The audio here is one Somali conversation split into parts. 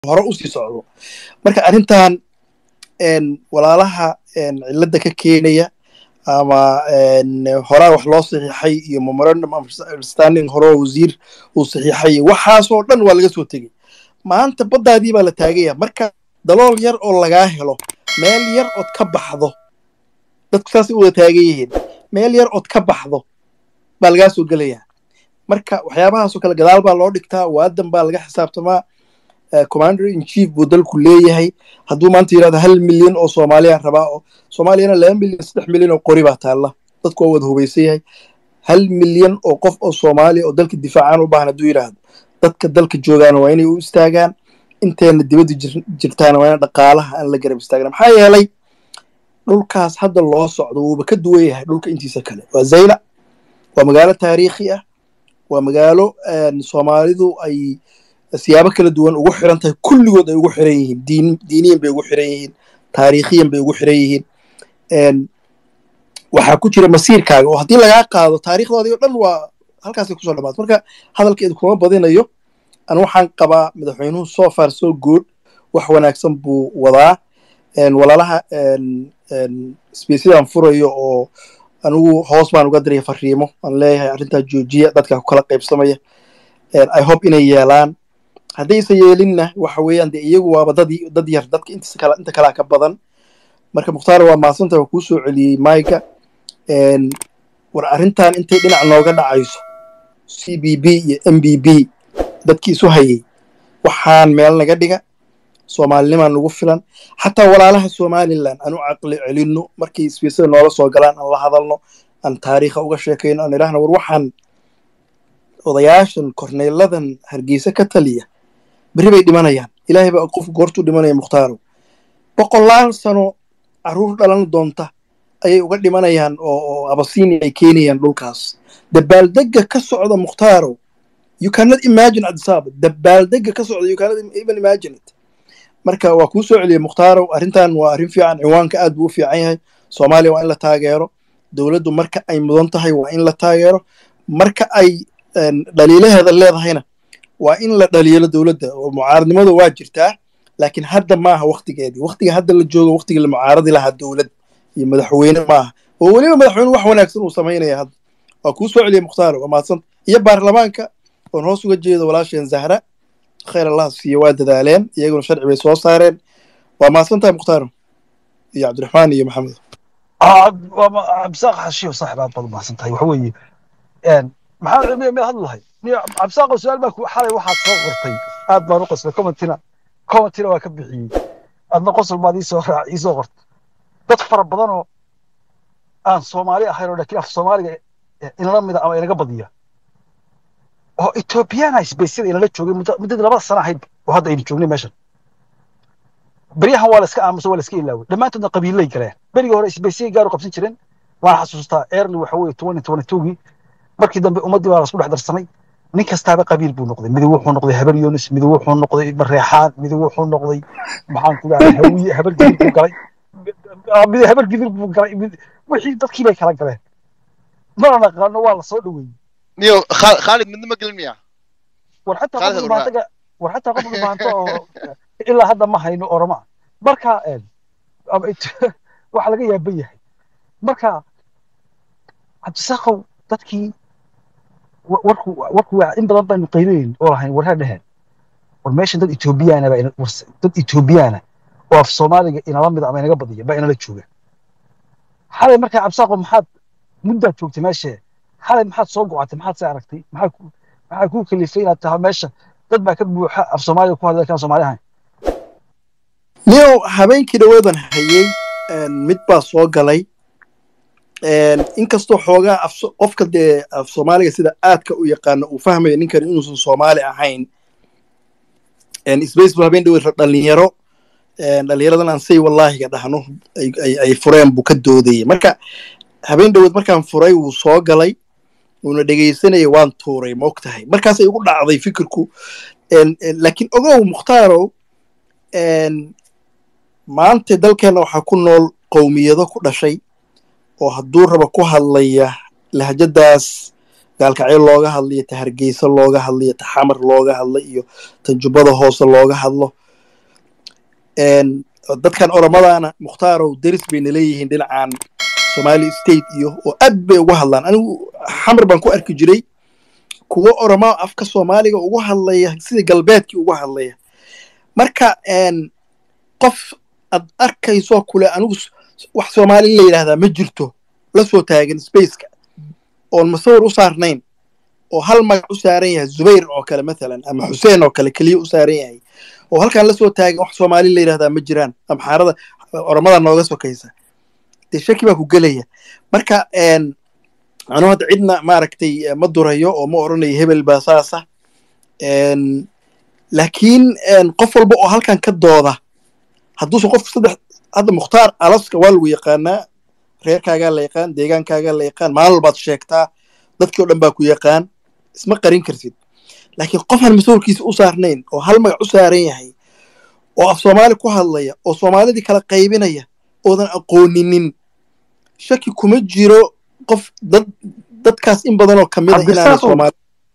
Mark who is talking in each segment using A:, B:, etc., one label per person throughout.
A: hore usii socdo marka arrintan walaalaha cilada ka keenaya ama horaa wax loo saxiixay iyo memorandum of understanding horeo wasiir uu saxiixay waxaasoo dhan waa laga soo tegey maanta baddaadii baa la taagaya marka dalool yar oo lagaa helo meel yar ood ka baxdo dadku saasay u wada taagan yihiin meel yar ood ka baxdo baa lagaa soo gelayaa marka waxyaabahaasoo kale gadaal baa loo dhigtaa waadan baa laga xisaabtamaa commander in chief buu dalku leeyahay hadduu maanta yidhahdo hal milyan oo soomaaliya rabaa oo soomaaliyana laba milyan saddex milyan oo qori baa taalla dadku waa wada hubaysan yahay hal milyan oo qof oo soomaaliya oo dalka difaacaan u baahan hadduu yidhaahdo dadka dalka joogaana waa inay u istaagaan inteena dibadda jirtaana waa ina dhaqaalaha aan la garab istaagna maxaa yeelay dhulkaas hadda loo socdo wuuba ka duwan yahay dhulka intiisa kale waa zayla waa magaalo taariikhi ah waa magaalo soomaalidu ay siyaabo kala duwan ugu xiran tahay kulligood ay ugu xiran yihiin diin diiniyan bay ugu xiran yihiin taariikhiyan bay ugu xiran yihiin waxaa ku jira masiirkaaga oo haddii lagaa qaado taariikhdoodii o dhan waa halkaasay kusoo dhamaata marka hadalkeedu kuma badinayo an waxaan qabaa madaxweynuhu so far so good wax wanaagsan buu wadaa walaalaha sbesidan furayo oo anigu hoos baan uga diraya fariimo aan leeyahay arrintaa joojiya dadka ku kala qaybsamaya i hope inay yeelaan haddayse yeelinna waxa weeyaan dee iyagu waaba dad dad yar dadka intiisa kala inta kalaa ka badan marka mukhtaar waa maasanta waa kuu soo celiyey mayga war arrintan intay dhinac nooga dhacayso c b b iyo m b b dadkii isu hayay waxaan meel naga dhiga soomaalinimaan nagu filan xataa walaalaha somalilan aan u caqli celinno markay isbiisada noola soo galaan aan la hadalno aan taariikha uga sheekayno aan idhaahno war waxaan odayaashan korneyladan hargeysa ka taliya berri bay dhimanayaan ilaahay baa qof goortuu dhimanaya mukhtaaro boqolaal sano carruur dhalan doonta ayay uga dhimanayaan oo abasiini ay keenayaan dhulkaas dabaaldega ka socda mukhtaaro you cannot imagine adisaba dabaaldega ka socda you cannot even imagine it marka waa kuu soo celiyey mukhtaaro arrintan waa arrin fiican ciwaanka aad buu u fiican yahay soomaaliya waa in la taageero dowladdu marka ay mudan tahay waa in la taageero marka ay dhaliilaheeda leedahayna waa in la dhaliilo dowladda oo mucaaradnimadu waa jirtaa laakiin hadda maaha waktigeedii waktiga hadda la joogo waktigii la mucaaradi lahaa dowlad iyo madaxweyne maaha oo weliba madaxweyne wax wanaagsan uu samaynaya hadda waa kuu soo celiyey mukhtaar waa mahadsanta iyo baarlamaanka oon hoos uga jeedo walaasheen zahra khayr allah siiyo waa dadaaleen iyaguna sharci bay soo saareen waa mahadsantahay mukhtaaro iyo cabdiraxmaan iyo maxamed
B: cabdisaaq xashiyo saaxib aad baad umahadsan tahay waxa weeye maxaa cilmiya meel hadli lahay cabdisaaqo su-aal baa xalay waxaad soo qortay aad baan u qoslay commentina commentina waa ka bixiyey adna qosol baad iisoo raac iisoo qortay dad fara badan oo aan soomaali ahayn oo laakiin af soomaaliga inala mida ama inaga badiya oo ethoobiyaana isbaysyada inala joogay muddadii labada sana ahayd oo hadda aynu joognay meeshan beryahan waa la iska aamuso waa la iska ilaaway dhammaantoodna qabiilay galeen berigii hore isbaysiyay gaar u qabsan jireen waan xasuustaa early waxa weeye twenty twenty twogii markii dambe ummaddii baa lasku dhex darsamay nin kastaaba qabiil buu noqday midig wuxuu noqday habar yoonis midig wuxuu noqday mareexaan midig wuxuu noqday maxaan ku dhahay hawiye habar gidir buu galay mid habar gidir buu galay mid wixii dadkii bay kala galeen mana naqaano waa la soo dhoweeyey
C: niyo khaalid midna ma gelin miya
B: war xataa qof dhulbaantaga war xataa qof dhulbaanta oo ilaa hadda ma hayno oroma marka waxa laga yaaban yahay marka cabdisaaqow dadkii warku warku in badan baynu qaynayn oo lahayn warha dheheen war meeshan dad ethoobiyaana baa dad ethoobiyaana oo af soomaaliga inala mid ama inaga badiya baa inala jooga xalay markaa cabdisaaqow maxaad muddaad joogtay meeshee xalay maxaad soo gocatay maxaad se aragtay maxaa maxaa kuu kalifay inaad tahay meesha dad baa ka buuxa af soomaaliga ku hadla kaan soomaali ahayn
A: niyow habeenkii dhawaadan hayey mid baa soo galay inkastoo xoogaa qofka dee af soomaaliga sida aadka u yaqaano uu fahmayo ninkan inuusan soomaali ahayn space bu habeen dhaweyd dhalinyaro dhalinyaradan aan say wallaahiga dhahno ay fureen buu ka doodayay marka habeen dhaweyd markaan furay wuu soo galay wuuna dhegaysanaya waan tuuray ma og tahay markaasay ugu dhacday fikirku laakiin ogow mukhtaaro maanta dalkeenna waxaa ku nool qowmiyado ku dhashay oo hadduu raba ku hadlaya lahjadaas gaalkacyo looga hadlayo ta hargeysa looga hadlayo ta xamar looga hadla iyo tan jubbada hoose looga hadlo Een, dadkan oromadaana muhtaarow deris bayna leeyihiin dhinacan somali state iyo oo aad bay uga hadlaan anigu xamar baan ku arki jiray kuwo oromo afka soomaaliga uga hadlaya sida galbeedkii uga hadlaya marka een, qof aad arkayso kule anigu s- wax soomaali la yidhaahdaa ma jirto la soo taagan spaceka oon masawir u saarnayn oo hal magac u saaran yahay zubayr oo kale mathalan ama xuseen oo kale keliya u saaran yahay oo halkan la soo taagan wax soomaali la yidhahdaa ma jiraan amxaarada oromada nooga sokaysa dee shaki baa ku gelaya marka een, anuu hadda cidna maaragtay eh, ma durayo oo ma odhanayo hebel baa saasa Een, laakiin een, qof walba oo halkan ka dooda hadduusan qof saddex hadda mukhtaar alaska waa lagu yaqaanaa reerkaagaa la yaqaan deegaankaagaa la yaqaan maalin walbaad sheegtaa dadkii oo dhan baa ku yaqaan isma qarin kartid laakiin qofaan masawirkiisa u saarnayn oo hal magac u saaran yahay oo af soomaali ku hadlaya oo soomaalidii kala qaybinaya oodan aqooninin shaki kuma jiro qof dad dadkaas in badan oo kamid a inaanay
B: Cabdirasaaq.
A: soomaali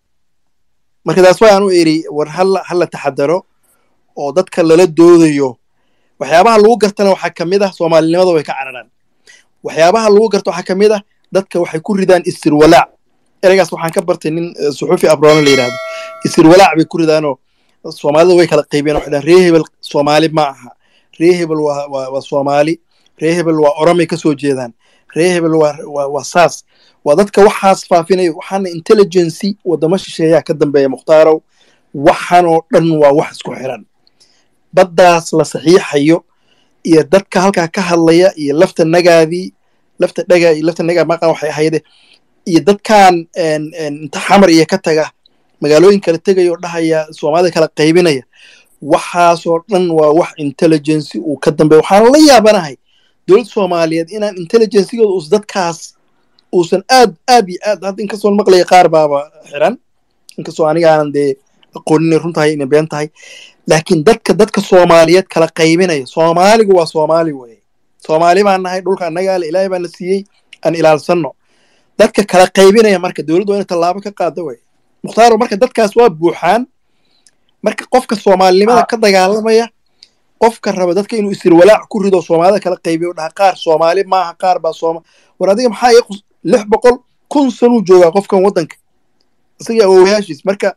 A: marka taas waa aanu iri war hala hala taxadaro oo dadka lala doodayo waxyaabaha lagu gartana waxaa kamid ah soomaalinimada way ka cararaan waxyaabaha lagu garto waxaa kamid ah dadka waxay ku ridaan isirwalaac ereygaas waxaan ka bartay nin eh, suxufi abroone la yidhahdo isirwalaac bay ku ridaanoo soomaalida way kala qaybiyeen waxay dhahaan ree hebel soomaali ma aha ree hebel waa waa waa soomaali ree hebel waa oromay kasoo jeedaan ree hebel waa waa waa saas waa dadka waxaas faafinayo waxaana intelligency wadamo shisheeyaa ka dambeeya mukhtaarow waxanoo dhan waa wax isku xiran baddaas la saxiixayo iyo dadka halkaa ka hadlaya iyo lafta nagaadii lafta dhaga iyo lafta nagaa maqan waxay ahayde iyo dadkan een, een, inta xamar iyo ka taga magaalooyin kala tegaya oo dhahaya soomaalida kala qaybinaya waxaasoo dhan waa wax intelligency uu ka dambeeya waxaan la yaabanahay dowladda soomaaliyeed inaan intelligencygooda us dadkaas uusan aad aad iyo aad hadda inkastoo maqlaya qaar baaba xiran inkastoo aniga aanan dee aqoonin run tahay inay been tahay laakiin dadka dadka soomaaliyeed kala qaybinaya soomaaligu waa soomaali weye soomaali baan nahay dhulka annagaa le ilaahay baa na siiyey aan ilaalsanno dadka kala qaybinaya marka dowladdu waa inay tallaabo ka qaado weye mukhtaaro marka dadkaas waa buuxaan marka qofka soomaalinimada ka dagaalamaya qofka raba dadka inuu isirwalaac ku rido soomaalida kala qaybiyo dhaha qaar soomaali maaha qaar baa sooma war adiga maxaa ii qus- lix boqol kun sanuu joogaa qofkan waddanka isaga awowayaashiis marka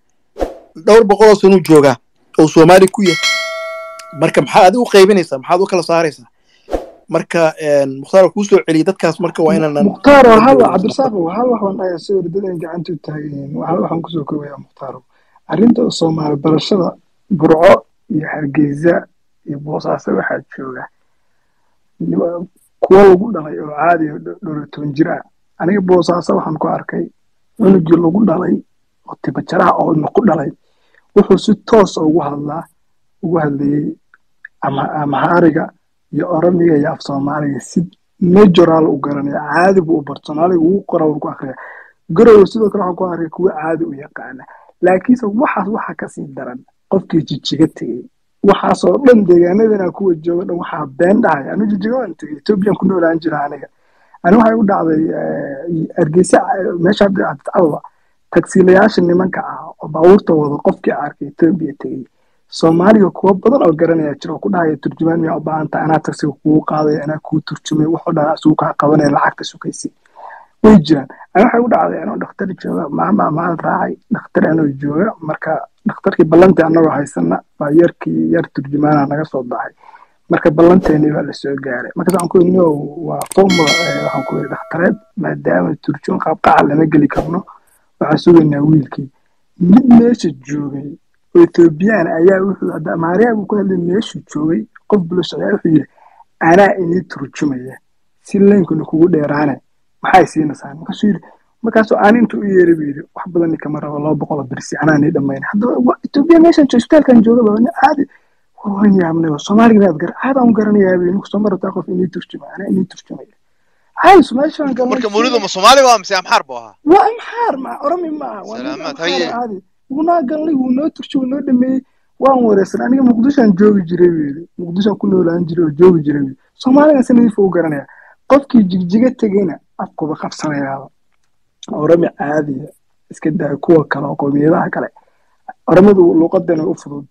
A: dhowr boqoloo sanuu joogaa oo soomaali ku yahay marka maxaa adiga u qaybinaysaa maxaad u kala saaraysaa marka een, mukhtaar kuu soo celiyay dadkaas marka waa inaanan
D: mukhtaaro hal cabdirasaaqo hal wax baan dhahayaa soo ordadan gacanta u taagan yihiin hal waxaan kusoo koobayaa mukhtaaro arrinta soomaali barashada burco iyo hargeysa iyo boosaaso waxaa jooga niman- kuwo lagu dhalay oo caadi oo dho- dhowr iyo toban jir ah aniga boosaaso waxaan ku arkay cunugii lagu dhalay oo tibajaraha oo ilma ku dhalay wuxuu si toos ugu hadlaa ugu hadlayey ama amahaariga iyo oromiga iyo af soomaaliga si majoral u garanaya caadi buu u barto soomaaliga ugu qora uu ku akriya garowe sidoo kale waxaan ku arkay kuwa caadi u yaqaana laakiinse waxaas waxa kasii daran qofkii jijiga tegey waxaasoo dhan deegaanadana kuwa jooga dhan waxaa been dhahaya anu jijiga waan tegey ethoobiyan ku noolaan jira aniga ani waxay u dhacday eh, hargeysa eh, meesha hadda addis ababa tagsiilayaasha nimanka ah oo baabuurta wado qofkii arkay etoobiya tegey soomaaliga kuwa badan oo garanaya jira oo ku dhahaya turjumaan miyaa u baahan tahay anaa tagsiga kugu qaadaya anaa kuu turjumay waxoo dhan asugu kaa qabanaya lacagta sukaysi way jiraan ani waxay u dhacday anoo dhakhtar jooga maama maal raacay dhakhtar anoo jooga marka dhakhtarkii ballantii anagoo haysana baa yarkii yar turjumaana naga soo baxay marka ballanteeni baa lasoo gaaray markaas waxaan ku yidhi no waa formula eh, waxaan ku yidhi dhakhtareed maadaama turjun qaabqaca lama geli karno waxaan sugaynaa wiilkii mid meesha joogay oo ethoobiyan ayaa wuxuu hadda maariya buu ku hadlay meeshuu joogay qof bulo socdaa wuxuu yidhi anaa inii turjumaya si leynkuna kugu dheeraane maxay siinaysaa markaasuu yidhi markaasuu aan inta u yeeray buu yidhi wax badan ni kama rabo laba boqol oo birsi anaa nii dhammayn haddaba waa etoobiya meeshan jo isbitaalkan joogaba nin caadi war waan yaabnay soomaaliga inaad gar caadaan u garanayaa buu yidhi ninku soo marataa qof inii turjuma anaa inii turjumaya caadi meeshaan galnay
C: marka mawlidu ma soomaali waa mise amxaar buu ahaa
D: waa imxaar ma oromi ma aha waa nin
C: Salaamaad,
D: amxaar
C: haye.
D: caadi wuunaa galnay wuu noo turjay wuu noo dhameeyey waan wareersan aniga muqdishoan joogi jiray buu yidhi muqdishoan ku noolaan jiray oo joogi jiray buu yidhi soomaaligan si nadiif u garanaya qofkii jigjiga tegeyna afkuba qabsanayaaba oromi caadiya iska daa kuwa kale oo qowmiyadaha kale oromadu luuqadan way u fududaa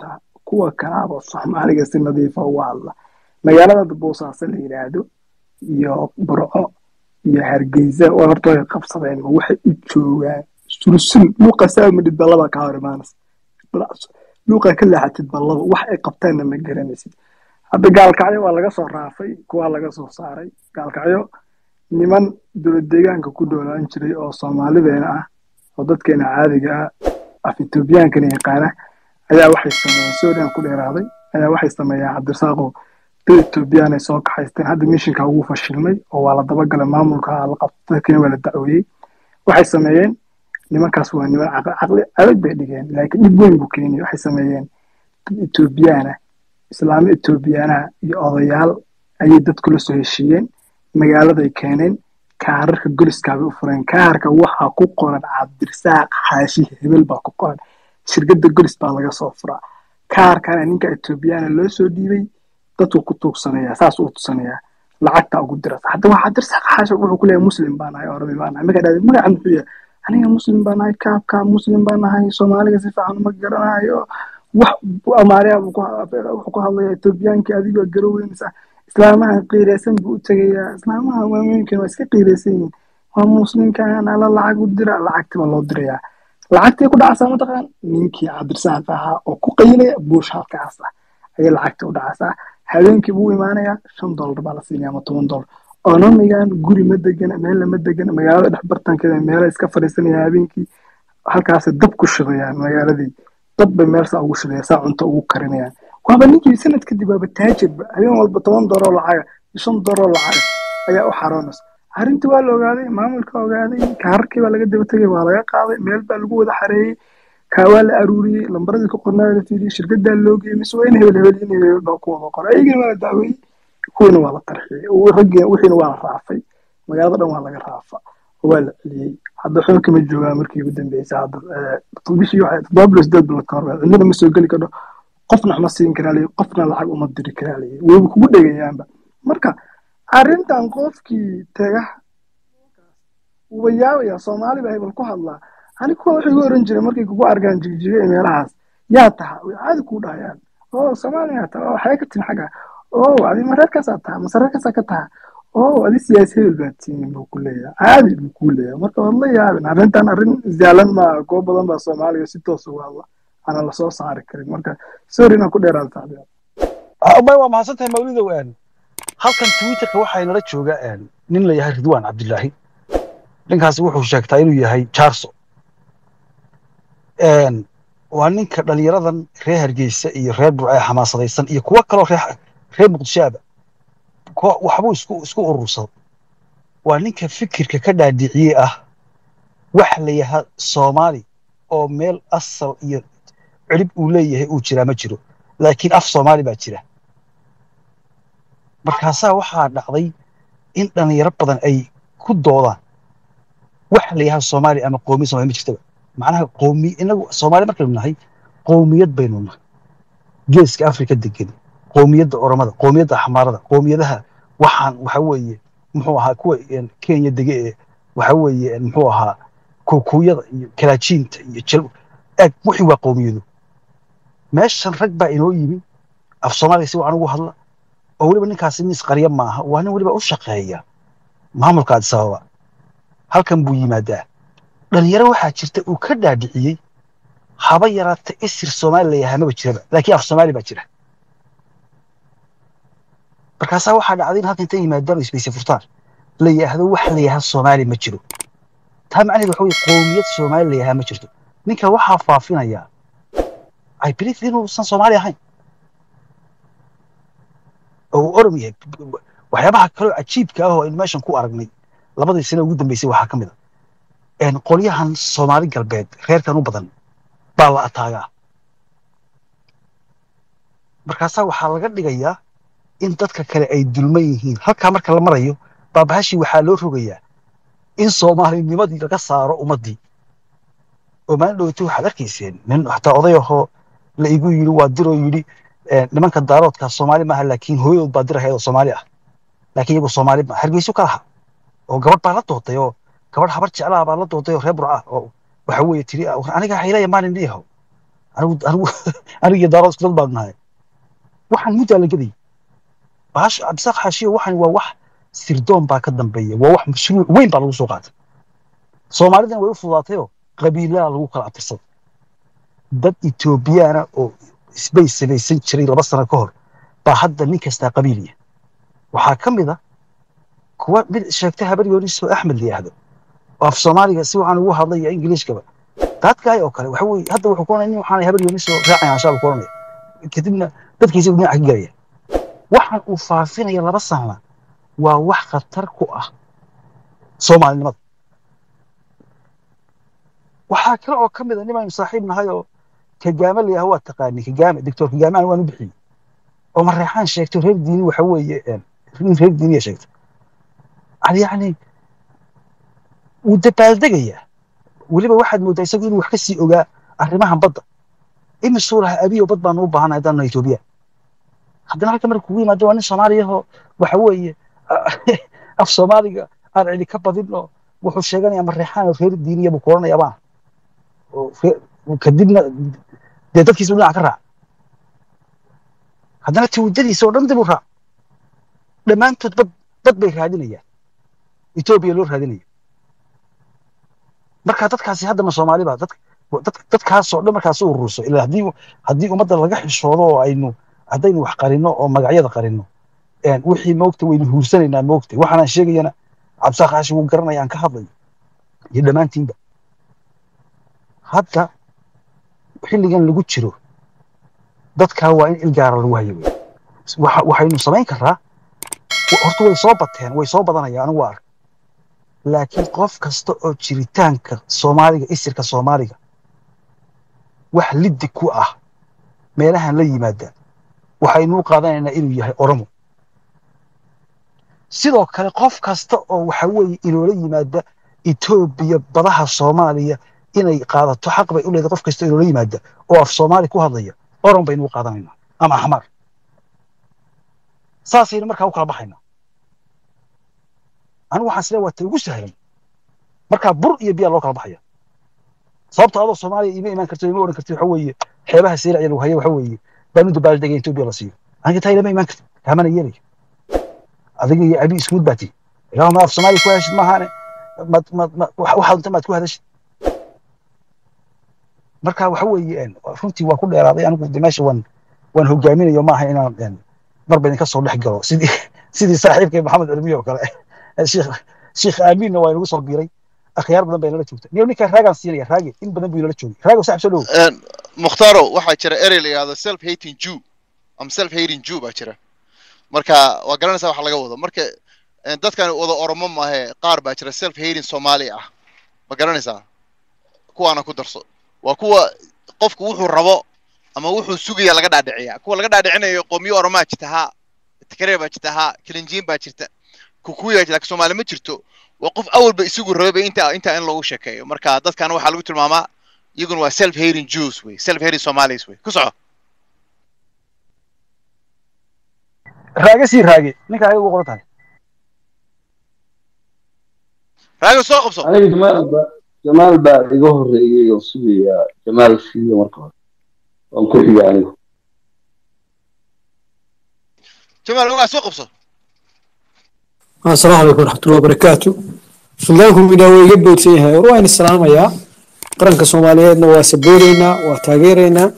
D: kuwa kalaaba soomaaliga si nadiifa uga hadla magaalada boosaaso la yidhaahdo iyo burco iyo hargeysa waa horta way qabsadeen ma waxay u joogaan sulsul luuqa saamadhid ballaba kaa hor imaanas luuqa ka leexatid ballaba wax ay qabtaanna ma garanaysid hadda gaalkacyo waa laga soo raafay kuwaa laga soo saaray gaalkacyo niman dowlad deegaanka ku dhoolaan jiray oo soomaalideena ah oo dadkeena caadiga ah af etoobiyaankana yaqaana ayaa waxay sameeyeen suuriyan ku dheeraaday ayaa waxay sameeyeen cabdirasaaqo dad etoobiyaan ay soo kaxaysteen hadda mishinka ugu fashilmay oo waa la dabagalay maamulka la qabtay dadkina waa la dacweeyey waxay sameeyeen nimankaas waa niman caqli adag bay dhigeen laakiin dhib weyn buu keeniyay waxay sameeyeen dad etoobiyaana islaamo etoobiyaanaha iyo odayaal ayay dadku la soo heshiiyeen magaaladay keeneen kaararka goliskaabay u fureen kaarka waxaa ku qoran cabdirasaaq xaashi hebel baa ku qoran shirkadda golis baa laga soo furaa kaarkana ninka etoobiyaana loo soo dhiibay dadku ku tuugsanayaa saas uu tusanayaa lacagta ugu diras hadda waa cabdirasaaq xaashi wuxuu ku leeyahay muslim baa nahay orami baa nahay markaa dhahday magaca muxuu yahay aniga muslim baa nahay kaab kaab muslim baa nahay soomaaliga si fiican uma garanayo wax amaariya wuxuu ku hadlaya etoobiyaankii adigoo garoweynaysa islaamaha qiiraysan buu u tegayaa islaamaha waamooyinkan waa iska qiiraysan yihiin waa muslimkan ala lacag u dira lacagti baa loo dirayaa lacagtii ku dhacaysaa mataqaan ninkii cabdirasaaq ahaa oo ku qaylaya buush halkaas ah ayay lacagtii u dhacaysaa habeenkii buu imaanayaa shan dollar baa la siinaya ama toban dollar onomigan guri ma degana meel lama degana magaalada dhex bartankeeda meela iska fadhiisanaya habeenkii halkaasay dab ku shidayaan magaaladii dab bay meel saa ugu shidaya saa cunto ugu karinayaan waaba ninkii sanad kadib waaba taajirba habeen walba toban dooroo lacaga shan dooroo lacaga ayaa u xaroonaysa arrintii waa la ogaaday maamulka ogaaday kaararkii baa laga daba tegay waa laga qaaday meel baa lagu wada xareeyey kaa waa la aruuriyey lambaradii ku qornaa la fiiriyey shirkadaa loo geeyey mise waa in hebel hebel in hebel baa ku wada qoray ayagina waa la dacweeyey kuwiina waa la tarxiyey raggii wixiina waa la raafay magaalada dhan waa laga raafa waa la celiyey hadda waxba kama joogaa markii ugu dambeysay hadda bishii waxay toddoba bilo sideed bilo ka hor cidnina ma soo geli kardho qofna waxma siin karaa leeyahy qofna lacag uma diri karaa leeyahy wayba kugu dhegayaanba marka arrintan qofkii tega wuuba yaabaya soomaali baa hebel ku hadlaa ani kuwa waxay igu oran jireen markay kugu arkaan jigjiga ee meelahaas yaa taha way caadi kuu dhahayaan oo soomaaliyaa taha oo xagee ka tin xagga oo adi mareerkaasaa taha masareerkaasaa ka taha oo adi siyaasi hebel baad tiinin buu ku leeyahay caadi buu kuu leeyahay marka waad la yaabin arrintan arrin zaalan maa kuwo badan baa soomaaliga si toos uga hadla ana lasoo saari karin marka sorry inaan ku dheeraada saaxiib
B: may waa mahadsan tahay mawlidow aan halkan twitterka waxaa inala jooga nin la yahay ridwaan cabdilaahi ninkaasi wuxuu sheegtaa inuu yahay jaarso waa ninka dhalinyaradan reer hargeysa iyo reer burcee xamaasadaysan iyo kuwo kaloo reer muqdishoaba waxbuu isku isku urursado waa ninka fikirka ka dhaadhiciyey ah wax la yahaa soomaali oo meel asal iyo cirib uu leeyahay uu jiraa ma jiro laakiin af soomaali baa jira markaasaa waxaa dhacday in dhalinyaro badan ay ku doodaan wax la yahaa soomaali ama qoomiya somaali ma jirtaba macnaha qoomi inagu soomaali markaynu nahay qoomiyad baynu nahay geeska afrika degan qoomiyadda oromada qoomiyadda axmaarada qoomiyadaha waxaan waxa weeye muxuu ahaa kuwa kenya dege ee waxa weeye muxuu ahaa kuukuyada iyo kalaajiinta iyo jal eeg wixii waa qoomiyadu meeshan rag baa inoo yimi af soomaaliga si wacan ugu hadla oo weliba ninkaasi nin isqarya maaha waa nin weliba u shaqeeya maamulka addis ababa halkan buu yimaadaa dhalinyaro waxaa jirta uu ka dhaadhiciyey haba yaraata isir soomaali la yahaa maba jiraba laakiin af soomaali baa jira markaasaa waxaa dhacday in halkan inta yimaadaan isbayse furtaan la yidhaahdo wax la yahaa soomaali ma jiro taa macnaheed waxa weye qoomiyad soomaali la yahaa ma jirto ninka waxaa faafinayaa i believe inuusan soomaali ahayn oo uu orom yahay waxyaabaha kaloo cajiibka ah oo aynu meeshan ku aragnay labadii sano ugu dambeysay waxaa ka mid a qolyahan soomaali galbeed reerkan u badan baa la ataagaa markaasaa waxaa laga dhigayaa in dadka kale ay dulman yihiin halkaa marka la marayo baabahashii waxaa loo rogayaa in soomaalinimadii laga saaro ummaddii oo maalin dhoweyta waxaad arkayseen nin xataa oday ahoo la igu yidhi waa diroo yidhi nimanka daaroodka soomaali maaha laakiin hooyadood baa dirahayd oo soomaali ah laakiin iyagu soomaali ma hargeyso ka laha oo gabadh baa la dootay oo gabadh habar jeclaha baa la dootay oo reer burca oo waxa weeye tiri aniga haylaya maalin dhiihow anigu anigu aniga daaro isku dad baan nahay waxaan muddaa la gedayay baash cabdisaaq xaashiyo waxan waa wax sirdoon baa ka dambeeya waa wax mashruuc weyn baa lagu soo qaatay soomaalidan way u fudaatayoo qabiilada lagu kala abtirsaday dad etoobiyaana oo isbay samaysan jiray laba sano ka hor baa hadda nin kastaa qabiiliya waxaa ka mid a kuwa mid sheegta habar yoonis oo axmed la yidhaahdo oo af soomaaliga si waxaan ugu hadlay iyo ingiliishkaba daadkaay oo kale waxa weye hadda wuxuu ku oranaya nin waxaan habar yoonis oo raacaya anshaab ku oranaya kadibna dadkiisa dhinaca ka gelaya waxaan uu faafinaya laba sana waa wax khatar ku ah soomaalinimada waxaa kale oo ka mid a nimaynu saaxiib nahay oo kagaame la yidhaha waa taqaani kagaame doctor kagaame aan waan u bixiyey oo mareexaan sheegto reer diini waxa weeye nin reer diiniya sheegtay yani yani wuu dabaaldegayaa weliba waxaad mooddaa isagu inuu wax ka sii ogaa arrimahan badda imisuu lahaa abiyo bad baanu u baahanahay haddaan nahay etoobiya haddana halka marka kugu yimaado waa nin soomaaliyahoo waxa weeye af soomaaliga aan cidi ka badin oo wuxuu sheeganayaa mareexaan oo reer diiniya buu ku oranayaa baan oo kadibna dee dadkiisa dhinaca ka raac haddana tawdadiisa oo dhan dib u raac dhammaantood bad bad bay raadinayaan etoobiya loo raadinaya marka dadkaasi hadda ma soomaali ba dad dadkaasoo dhan markaas u ururso ilaa haddii haddii ummadda laga xishoodo oo aynu haddaynu wax qarino oo magacyada qarino wixii moogta waynu huursanaynaa moogta waxaanaan sheegayana cabdisaaq xaashi wuu garanaya aan ka hadlayo iyo dhammaantiinba hadda xilligan lagu jiro dadkaa waa in ilgaara lagu hayo wey waxaynu samayn karaa horta way soo bateen way soo badanayaan anigu waa ark laakiin qof kasta oo jiritaanka soomaaliga isirka soomaaliga wax liddi ku ah meelahan la yimaada waxaynu u qaadanaynaa inuu yahay oromo sidoo kale qof kasta oo waxa weeye inoola yimaada etoobiya badaha soomaaliya inay qaadato xaq bay u leedahay qof kasta inoola yimaada oo af soomaali ku hadlaya orom baynu u qaadanaynaa ama axmar saasaynu markaa u kala baxaynaa anigu waxaan isleeyahay waa ta ugu sahlan markaa bur iyo biyaa loo kala baxaya sababta adoo soomaaliya ima imaan karto ima oran karti waxa weeye xeebaha seelacya lagu haya waxa weeye baanu dabaaldegay etoobiya la siiyo aniga taa ilama imaan karti kaamana yeelayo adiga iyo abi iskuud baa tii ilaah ma af soomaaliya ku heshid maahaane mad mad waxaad unta maad ku hadashid marka waxa weeye runtii waa ku dheeraaday anigu de meesha waan waan hogaaminayo maaha inaan marba idinka soo dhex galo sidii sidii saaxiibkay maxamed cilmiyo oo kale sheekh sheekh aaminna waa inagu soo biiray akhyaar badan bay nala joogta niyo ninkaa raagaan siinaya raage in badan buu inala joogay raago saaxib soo dhow
C: mukhtaaro waxaa jira erey la yidhahdo self hating jew ama self hating jew baa jira marka waa garanaysaa waxa laga wado marka dadkan wada oromo maahe qaar baa jira self hating soomaali ah ma garanaysaa kuwaana ku darso waa kuwa qofku wuxuu rabo ama wuxuu sugaya laga dhaadhiciya kuwa laga dhaadhicinayo qoomiyo oromaa jirta haa tikaree baa jirta haa kilinjiin baa jirta kukuya jirta laakiin soomaali ma jirto waa qof awalba isagu rabay inta inta in loogu sheekeeyo marka dadkan waxaa lagu tilmaamaa iyaguna waa self hating jews wey self hating somalis wey ku soco
B: raage sii raage ninka ayaga ugu qoran tahay
C: raago soo qabso
E: aniga jamaal ba jamaal baa iga horreeyey oo sugaya jamaal siiyo marka hore waan ku xiga anigu
C: jamaal ogaa soo qabso
F: asalaamu calaykum waraxmatullahi wabarakaatu suldaanku midhaa waa iga boodsan yahay war waan islaamayaa qaranka soomaaliyeedna waa sabooreynaa waa taageeraynaa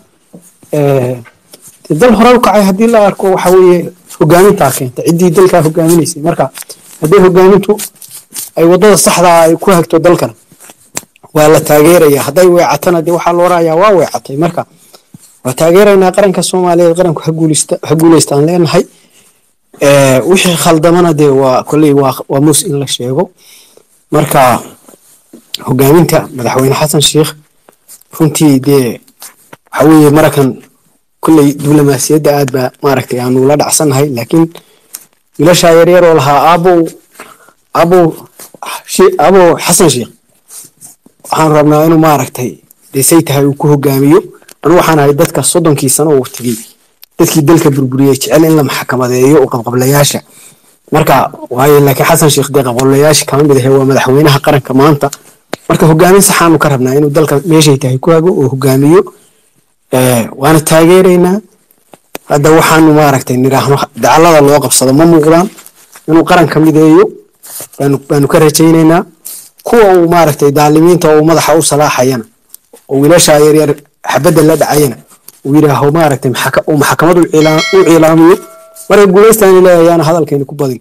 F: dal hore u kacay haddii la arko waxa weeye hogaamintaa keenta ciddii dalkaa hogaaminaysay marka haddii hogaamintu ay waddada saxdaa ay ku hagto dalkan waa la taageeraya hadday weecatana dee waxaa loo raayaa waa weecatay marka waa taageeraynaa qaranka soomaaliyeed qaranku ha guulaystaan leenahay wixii khaldamana dee waa kolley waa mus in la sheego marka hogaaminta madaxweyne xasan sheikh runtii dee waxa weeye marakan kolley diblomaasiyadda aad baa maaragtay aanu la dhacsannahay laakiin wiilashaa yaryar oo lahaa aabow aabow aabow xasan sheikh waxaan rabnaa inuu maaragtay dee say tahay uu ku hogaamiyo anu waxaan ahay dadka soddonkii sano uu tegey dadkii dalka burburiyey jecel in la maxkamadeeyo oo qabqablayaasha marka waayo laakiin xasan sheekh dee qabqablayaasha kama mid ahe waa madaxweynaha qaranka maanta marka hogaamin saxaanu ka rabnaa inuu dalka meeshay tahay ku hago oo hogaamiyo waana taageeraynaa hadda waxaanu maaragtay nidhaahno dacallada loo qabsado ma muuqdaan inuu qaranka mideeyo baanu ka rajaynaynaa kuwa uu maaragtay daalimiinta uu madaxa u salaaxayana oo wiilasha yaryar xabadda la dhacayana uu yidhaaho maaragtay uu maxkamad u ciilaamiyo marka guulaystaani leeyayaana hadalkeena ku badin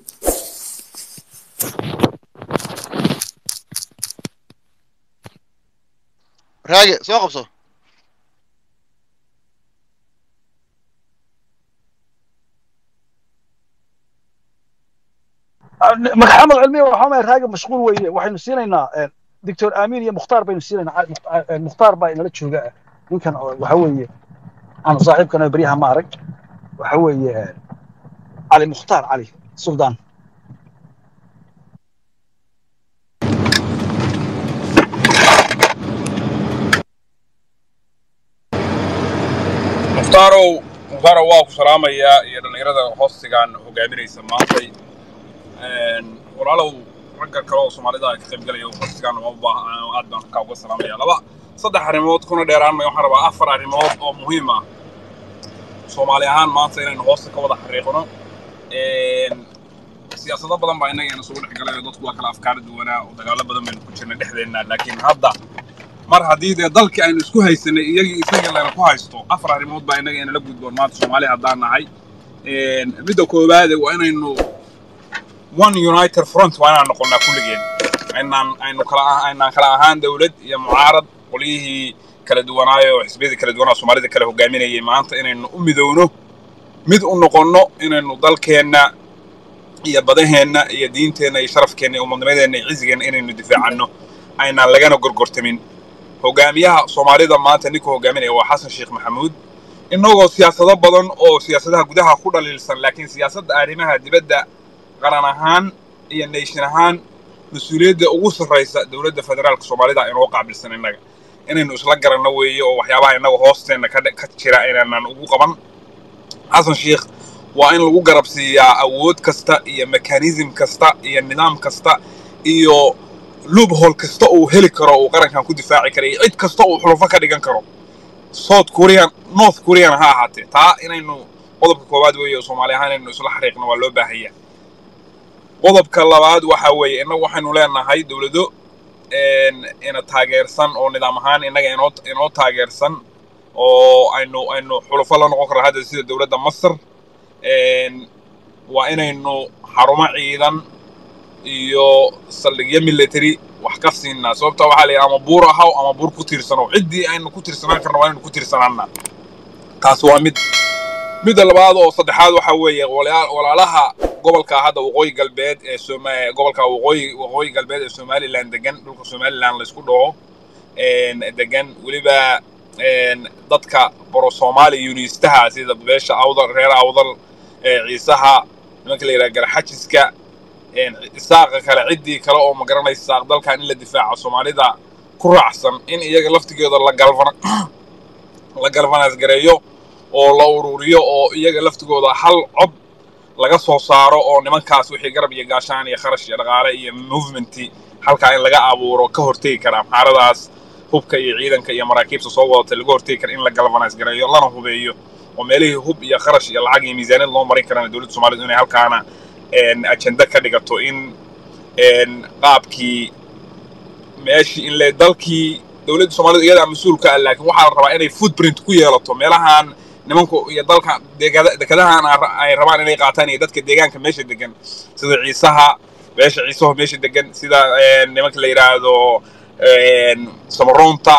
C: raage soo qabso
B: maxamed cilmiya waxaa maay raaga mashquul weeye waxaynu siinaynaa doctor aamin iyo mukhtaar baynu siinaynaa mukhtaar baa inala jooga ninkan waxa weeye aanu saaxiibkana beryaha ma arag waxa weeye cali mukhtaar cali suldaan
G: muhtaarow muhtaarow waa ku salaamayaa iyo dhallinyarada hoostigan hogaaminaysa maantay walaalow ragga kale oo soomaalida ka qayb galaya hoostigan uma baaha aad baan halkaa uga salaamaya laba saddex arrimood kuna dheeraan may waxaan rabaa afar arrimood oo muhiim ah soomaali ahaan maanta inaynu hoosta ka wada xariiqno siyaasado badan baa innaga isugu dhex galayo dadku waa kala afkaar duwanaa oo dagaalo badan baynu ku jirnay dhexdeenna laakiin hadda mar haddii dee dalkii aynu isku haysanay iyagii isagii layna ku haysto afar arrimood baa innaga inala gudboon maanta soomaali haddaan nahay midda koowaade waa inaynu one united front waa inaan noqonnaa kulligeen aynaan aynu kala aynaan kala ahaan dowlad iyo mucaarad qolyihii kala duwanaayo oo xisbiyadii kala duwanaa soomaalida kala hogaaminayay maanta inaynu u midowno mid u noqonno inaynu dalkeenna iyo badaheenna iyo diinteenna iyo sharafkeenna iyo umadnimadeenna iyo cizigeenna inaynu difaacanno aynaan lagana gorgortamin hogaamiyaha soomaalida maanta ninka hogaaminaya waa xasan sheekh maxamuud innagoo siyaasado badan oo siyaasadaha gudaha ku dhaliilsan laakiin siyaasadda arrimaha dibadda qaran ahaan iyo nation ahaan mas-uuliyadda ugu sarraysa dowladda federaalka soomaalida inoo qaabilsan innaga inaynu isla garanno weeye oo waxyaabaha innaga hoosteenna ka jira inaanan ugu qaban xasan sheekh waa in lagu garab siiyaa awood kasta iyo mekanism kasta iyo nidaam kasta iyo loophole kasta uu heli karo uu qarankan ku difaaci kara iyo cid kasta uu xulufo ka dhigan karo south korean north korean ha ahaatee taa inaynu qodobka koowaad weeye soomaali ahaan inaynu isla xariiqno waa loo baahaya qodobka labaad waxa weeye innagu waxaynu leenahay dowlado ina taageersan oo nidaam ahaan innaga inoo inoo taageersan oo aynu aynu xulufo la noqon karno hadda sida dowladda masar waa inaynu xarumo ciidan iyo saldhigyo military wax ka siinaa sababta waxaa la yidhi ama buur ahaw ama buur ku tiirsanow ciddii aynu ku tiirsanaan karno waa inaynu ku tiirsanaana taas waa mid midda labaad oo saddexaad waxa weeye walaalaha gobolka hadda waqooyi galbeed ee soma gobolka waqooyi waqooyi galbeed ee somaliland degan dhulka somaliland laysku dhaho degan weliba dadka boro soomaali yuniistaha sida beesha awdal reer awdal ciisaha nimanka la yidhaha garxajiska isaaqa kale ciddii kale oo magaranaysa saaq dalkan in la difaaco soomaalida ku raacsan in iyaga laftigeeda la galvan la galvanaas gareeyo oo la ururiyo oo iyaga laftigooda hal cod laga soo saaro oo nimankaas wixii garab iyo gaashaan iyo kharash iyo dhaqaale iyo movementi halkaa in laga abuuro ka hortegi kara amxaaradaas hubka iyo ciidanka iyo maraakiibta soo wadata laga hortegi kara in la galvanaas gareeyo lana hubeeyo oo meelihii hub iyo kharash iyo lacag iyo miisaaniyad loo marin karana dowladda soomaalidu inay halkaana ajenda ka dhigato in qaabkii meeshii in le dalkii dowladda soomaalidu iyadaa mas-uulka ah laakiin waxaa la rabaa inay footprint ku yeelato meelahan nimanku iyo dalka dekadahan ay rabaan inay qaataan iyo dadka deegaanka meesha degan sida ciisaha beesha ciisaho meesha degan sida nimanka la yidhaahdo samaroonta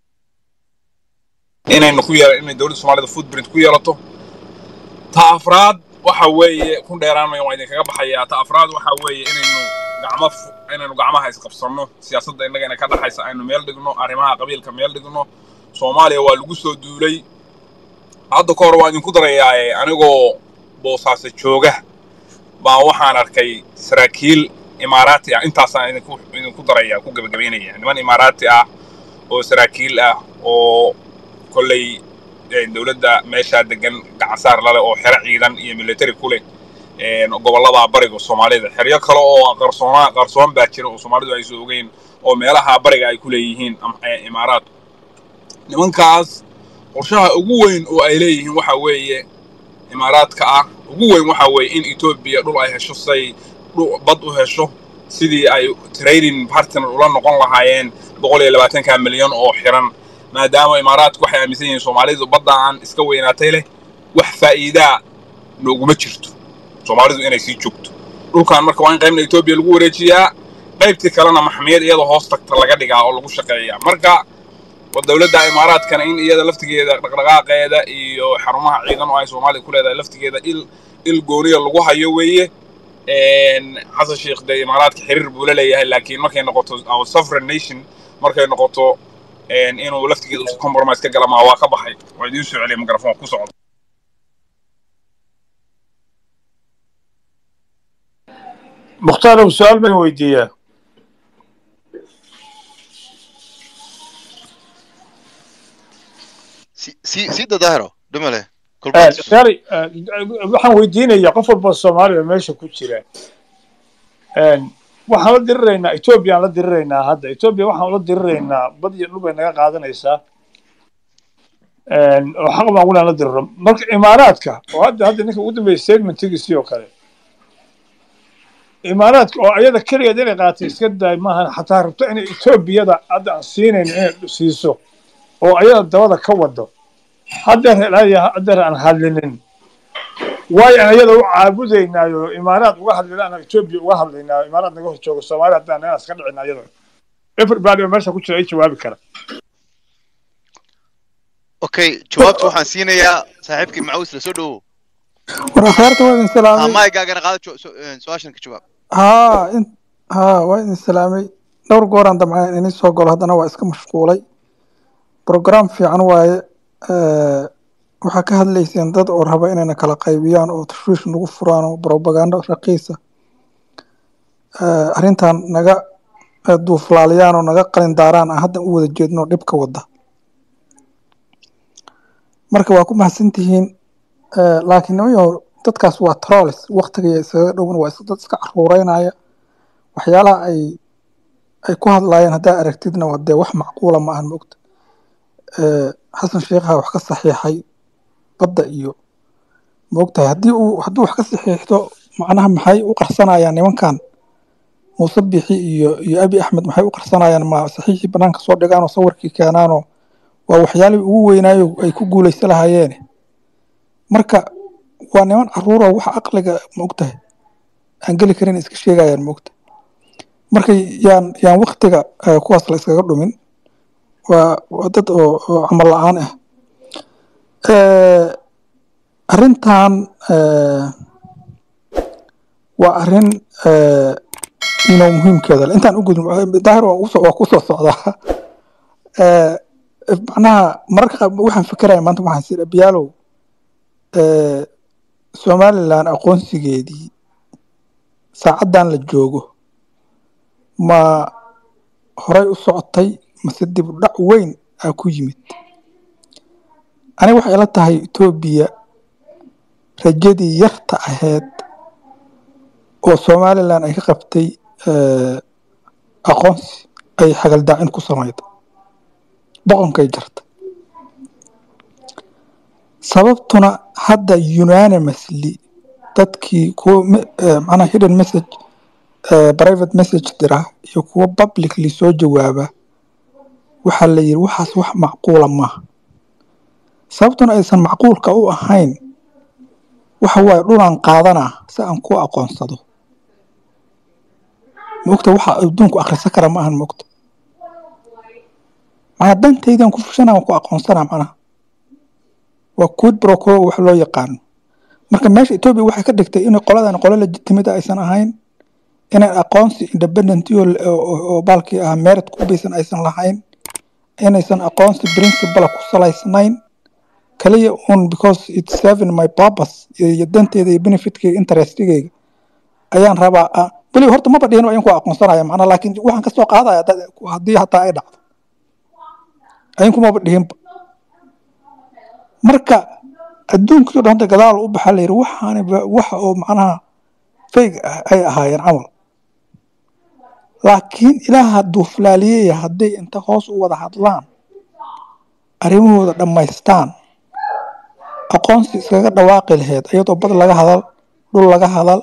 G: inaynu ku yeela inay dowladda soomaalida footprint ku yeelato ta afraad waxa weeye ku dheeraanmayo waan idinkaga baxayaa ta afraad waxa weeye inaynu gacmo inaynu gacmaha isqabsanno siyaasadda innagana ka dhaxaysa aynu meel dhigno arrimaha qabiilka meel dhigno soomaaliya waa lagu soo duulay hadda ka hor waan idinku darayaaye anigoo boosaaso jooga baa waxaan arkay saraakiil imaaraati ah intaasaan idinku idinku daraya ku gebagabaynaya niman imaaraati ah oo saraakiil ah oo kolley dowladda meeshaa degan gacansaar lale oo xero ciidan iyo military ku leh gobollada bariga soomaalida xeryo kale oo qarsoona qarsoon baa jira oo soomaalidu aysan ogeyn oo meelaha bariga ay ku leeyihiin imaaraad nimankaas qorshaha ugu weyn oo ay leeyihiin waxa weeye imaaraadka ah ugu weyn waxa weeye in etoobiya dhul ay hesho say dhu- bad u hesho sidii ay trading partner ula noqon lahaayeen boqol iyo labaatanka milyan oo xiran maadaama imaaraadku waxay aaminsan yihiin soomaalidu baddaan iska weynaatay leh wax faa'iidaa nooguma jirto soomaalidu inay sii joogto dhulkan marka waa in qaybna etoobiya lagu wareejiyaa qaybtii kalena maxmiyad iyadoo hoos tagta laga dhigaa oo lagu shaqeeyaa marka waa dowladda imaaraadkana in iyada laftigeeda dhaqdhaqaaqeeda iyo xarumaha ciidan oo ay soomaaliya ku leedahay laftigeeda il il gooniya lagu hayo weeye Een, xasan sheekh dee imaaraadka xiriir buu la leeyahay laakiin markay noqoto our sovereign nation markay noqoto een, inuu laftigeeda usa compromise ka gala maa waa ka baxay waa idiin soo celiyay mikrofon ku socda
H: mukhtaar su-aal baan weydiiyaa
C: si si si dadaahiro dhima leh kulbaad
H: gari waxaan weydiinayaa qof walba soomaali oo meesha ku jira Een, waxaan la diriraynaa ethoobiya aan la diriraynaa hadda ethoobiya waxaan ula diriraynaa bad iyo dhul bay naga qaadanaysaa Een, oo xaq baan ulaan la diriro marka imaaraadka oo hadda hadda ninka ugu dambeeyay statementigiisii oo kale imaaraadka oo ayada keligeed inay qaatay iska daay maahan xataa rabto inay etoobiyada hadda aan siinayno inay siiso oo ayada dabada ka wado haddeer helaya haddeer aan hadlinin waayo aan iyada u caabudaynaayo imaaraad uga hadlina aan etoobiya uga hadlaynaayo imaaraad naga hor joogo soomaaliya haddaan naga iska dhicina iyada everybody oo meesha ku jira ay jawaabi kara
C: okay jawaabta waxaan siinayaa saaxiibkii macaws la soo dhowow
I: war akhyaarta waa idin salaamay
C: amaagaagana qaado jo- so- een, su-aashan ka jawaab
I: haa in haa waa idin salaamay dhowr gooraan damcaan inii soo galo haddana waa iska mashquulay program fiican waaye Eh, waxaa ka hadlayseen dad oo raba inayna kala qaybiyaan oo tashwiish nagu furaan oo propaganda raqiisa Eh, arrintan naga eh, duuflaaliyaan oo naga qalin daaraan aan hadda u wada jeedno dhibka wada marka waa ku mahadsantihiin Eh, laakiin nimayo dadkaas waa trolls waqtiga isaga dhowan waa is- dad iska caruureynaya waxyaalaha ay ay ku hadlaayeen haddaa aragtidna waa dee wax macquula ma ahan mogta Eh, xasan sheekha wax ka saxiixay badda iyo moogtahay haddii uu hadduu wax ka saxiixdo macnaha maxay u qarsanayaan nimankan muuse bixi iyo iyo abi axmed maxay u qarsanayaan ma saxiixii banaanka soo dhigaanoo sawirkii keenaanoo waa waxyaalihii ugu weynaayo ay ku guulaysa lahaayeen marka waa niman caruura wax aqliga moogtahay aan geli karin iska sheegayaan moogta marka yaan yaan waqtiga eh, kuwaas la iskaga dhumin waa waa dad oo oo camal la-aan ah Eh, arrintan eh, waa arrin eh, inuu muhiimkeeda leh intaan u gudin daahir waa usoo- waa kusoo socdaa Eh, macnaha mararka qaar waxaan fikiraya maanta waxaan sir abiyaalow eh, somalilan aqoonsigeedii saacaddan la joogo ma horay u socotay mase dib u dhac weyn aa ku yimid aniga waxay ila tahay etoobiya rajadii yarta ahayd oo somalilan ay ka qabtay eh, aqoonsi ay xagaldaacin ku samayda boqonkay jarta sababtuna hadda unanimously dadkii kuwa me- eh, macnaha hidden message eh, private message dira iyo kuwa publicly soo jawaaba waxaa la yidhi waxaas wax macquula maaha sababtuna aysan macquulka u ahayn waxa waaye dhulaan qaadanaa si aan ku aqoonsado mogta waxa adduunku akhrisan kara ma ahan mogta macnaa dantaydan ku fushana waan ku aqoonsanaa macnaha waa quid pro quo wax loo yaqaano marka meesha etoobiya waxay ka dhigtay inay qoladan qolo legitimate aysan ahayn inay aqoonsi independent oo oo- oo baalkii ah merit ku baysan aysan lahayn inaysan aqoonsi principle ku salaysnayn kaliya un because it's serving my purpose iyo iyo danteyda iyo benefitkeyga interestigeyga ayaan rabaa ah, weli horta maba dhihin waa in ku aqoonsanaya macnaa laakiin waxaan kasoo qaadaya dad- haddii hataa ay dhacdo ayinkumaba dhihinba marka adduunkii o dhan hadda gadaal u baxa layidhi waxaani ba- waxa oo macnaha fayg ah ay ahaayeen camal laakiin ilaaha duuflaaliyey hadday inta hoos u wada hadlaan arrimahooda dhammaystaan aqoonsi iskaga dhawaaqi lahayd iyadoo bad laga hadal dhul laga hadal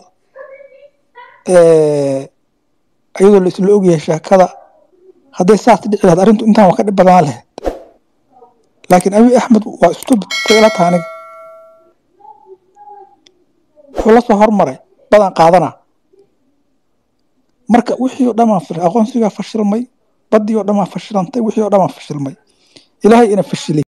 I: eh, iyadoo la isla ogyahay sheekada hadday saas dhici lahayd arrintu intaan waa ka dhib badan lahayd laakiin abiy axmed waa stupid say ila tahay aniga wuxuu la soo hormaray badan qaadana marka wixii oo dhan aqoonsigaa fashilmay baddii oo dhan fashilantay wixii oo dhan fashilmay ilaahay ina fashilay